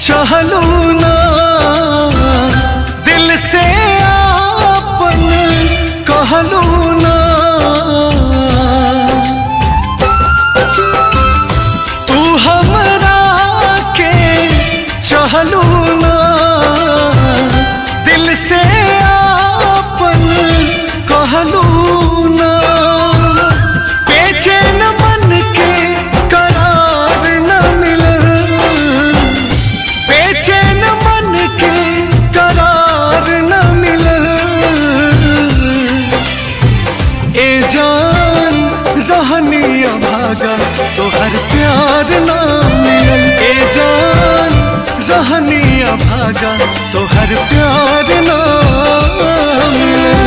चहलू ना दिल से आपन कहलू ना तू हमरा के चहलू ना दिल से आपन कहलू ना बेचैन मन के करार न मिलल बेचैन मन के करार न मिलल ए जान रहनी भागा तोहर प्यार ना मिलल ए जान रहनी भागा तोहर प्यार ना मिलल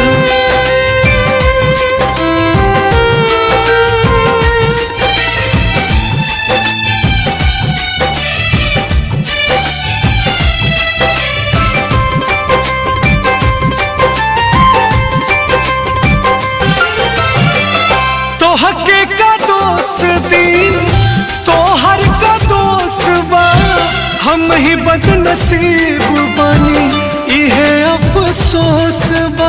तोहके का दोस्त दी तोहर का दोस्त बा हम ही बदनसीब बनी इहे अफसोस बा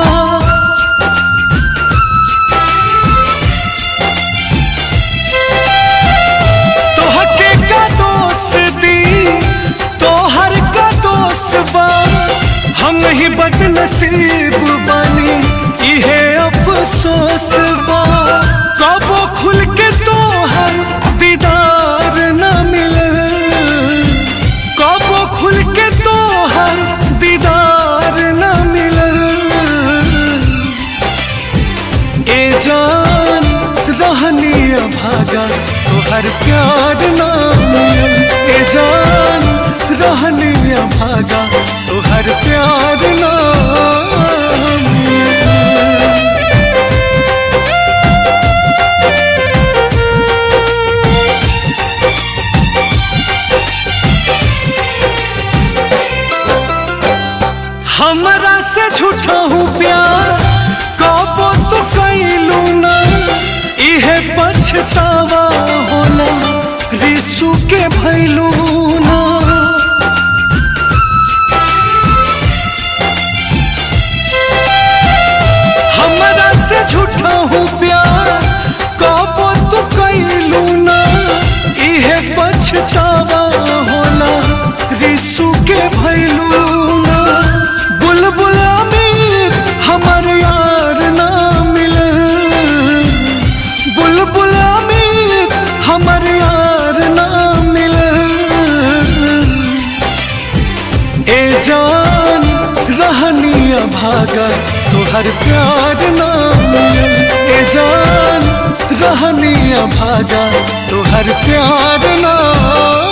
तोहके का दोस्त दी तोहर का दोस्त बा हम ही बदनसीब बनी इहे अफसोस बा कबो खुल के तोहर दीदार न मिले कबो खुल के तोहर दीदार न मिले ए जान रहनी भागा तोहर प्यार ना मिलल ए जान रहनी भागा तोहर प्यार ना मिलल हमरा से झूठा हूँ प्यार कबो तो कैलू ना इहे पछतावा होला रिसू के भैलू ना हमरा से झूठा हूँ प्यार कबो तो कैलू ना इहे पछतावा होला रिसू के भैलू ना बुलबुल अमीर हमर यार ना मिले बुलबुल अमीर हमर यार ना मिले ए जान रहनी भागा तोहर प्यार ना मिलल ए जान रहनी भागा तोहर प्यार ना